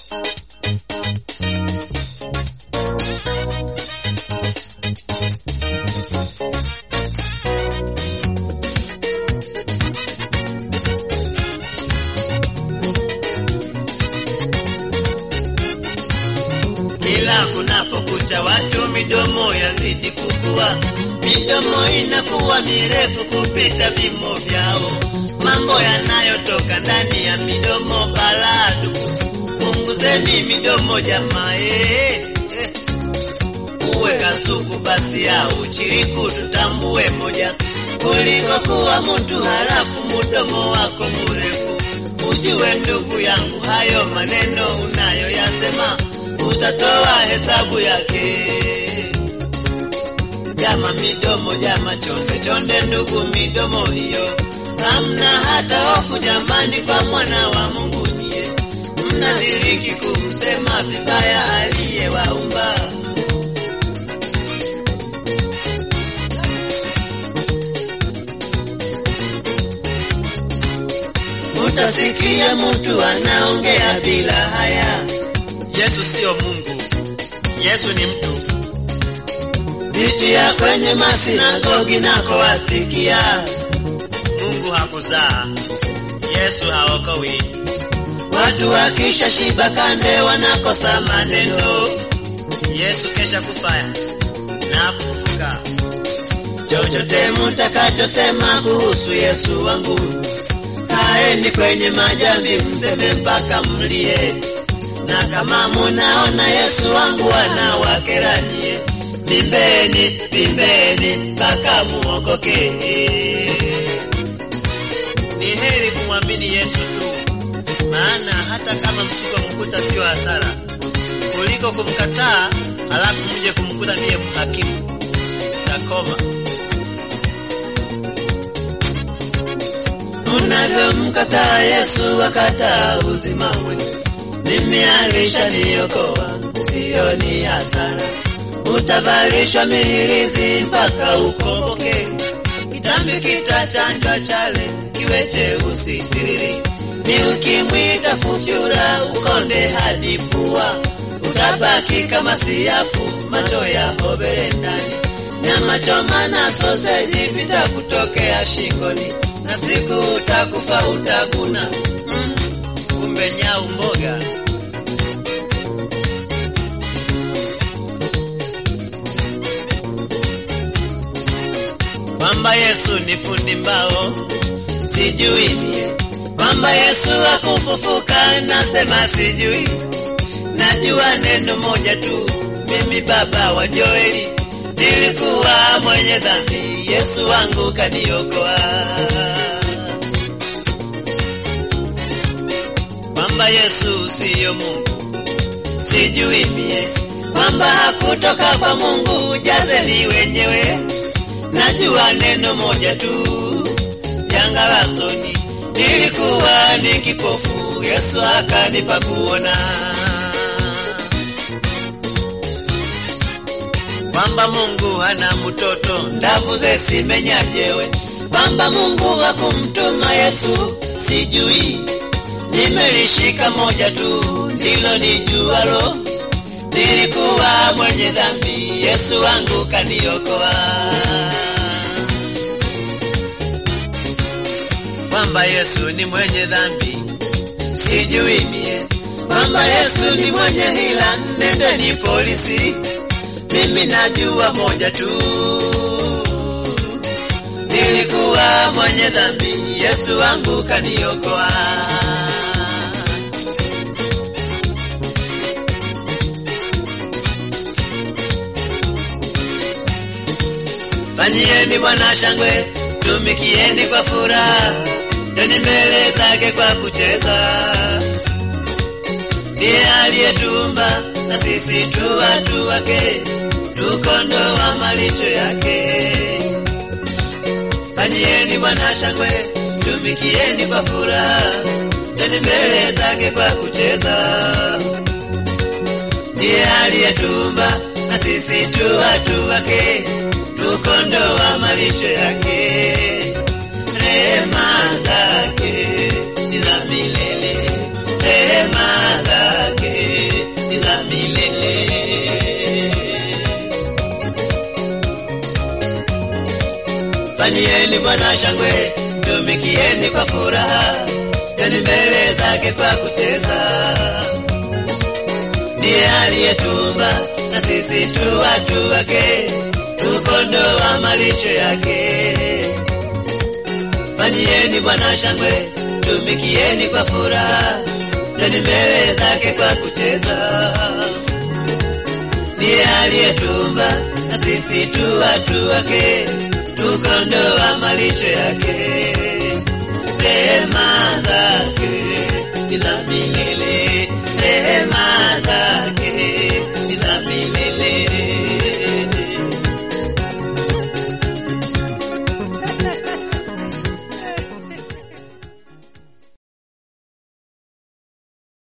Kila kunapokucha watu midomo yazidi kukua, midomo inakuwa mirefu kupita vimo vyao. Mambo yanayotoka ndani ya midomo baladu, punguzeni midomo jamaa, eh, eh. uwe kasuku basi au chiriku, tutambue moja kuliko kuwa mtu halafu mudomo wako murefu. Ujue ndugu yangu, hayo maneno unayoyasema utatoa hesabu yake. Jama midomo, jama chonde chonde, ndugu midomo hiyo, hamna hata hofu jamani, kwa mwana wa Mungu nyie mnadhiriki kumsema vibaya aliyewaumba. Utasikia mtu anaongea bila haya. Yesu siyo Mungu, Yesu ni mtu. Pitia kwenye masinagogi nako wasikia, Mungu hakuzaa, Yesu haokowi. Watu wakisha shiba kande wanakosa maneno, Yesu kesha kufaya na kufufuka. Chochote mtakachosema kuhusu Yesu wangu, kaeni kwenye majambi mseme mpaka mlie na kama munaona Yesu wangu anawakeranie, bimbeni bimbeni mpaka muokoke. Ni heri kumwamini Yesu tu, maana hata kama msipomkuta sio hasara, kuliko kumkataa halafu mje kumkuta ndiye mhakimu. Takoma unavyomkataa Yesu wakataa uzima wenu mimi alishaniokoa, siyo ni hasara. Utavalishwa mihirizi mpaka ukomboke, kitambi kitachanjwa chale kiwe cheusi tiriri, ni ukimwita kufyura ukonde hadi pua, utabaki kama siafu, macho ya hobele ndani, nyama choma na soseji vitakutokea shingoni, na siku utakufa utaguna mm, kumbe nyau mboga kwamba Yesu ni fundi mbao, sijui mie kwamba Yesu akufufuka, nasema sijui. Najua neno moja tu, mimi baba wa Joeli nilikuwa mwenye dhambi, Yesu wangu kaniokoa. Kwamba Yesu siyo Mungu, sijui mie kwamba hakutoka kwa Mungu, jazeni wenyewe najua neno moja tu, janga la soni, nilikuwa ni kipofu, Yesu akanipa kuona, kwamba Mungu hana mtoto, ndavu zesimenyajewe, kwamba Mungu hakumtuma Yesu, sijui nimelishika moja tu, ndilo nijualo, nilikuwa mwenye dhambi, Yesu wangu kaniokoa. kwamba Yesu ni mwenye dhambi, sijui mie kwamba Yesu ni mwenye hila, nendeni polisi, mimi najua moja tu, nilikuwa mwenye dhambi, Yesu wangu kaniokoa. Fanyieni Bwana shangwe, tumikieni kwa furaha, teni mbele zake kwa kucheza. Ndiye aliyetumba na sisi tu watu wake, tukondoa malisho yake. Fanyieni Bwana shangwe, tumikieni kwa furaha, teni mbele zake kwa kucheza. Ndiye aliyetumba na sisi tu watu wake, tukondoa malisho yake. Rehema zake ni za milele, rehema zake Bwana shangwe, tumikieni kwa furaha, joni mbele zake kwa kucheza. Ndiye aliyetumba na sisi tu watu wake, tukondoa malisho yake. Fanyieni Bwana shangwe, tumikieni kwa furaha, joni mbele zake kwa kucheza. Ndiye aliyetumba na sisi tu watu wake, tukondoa malisho yake. Rehema zake ila milele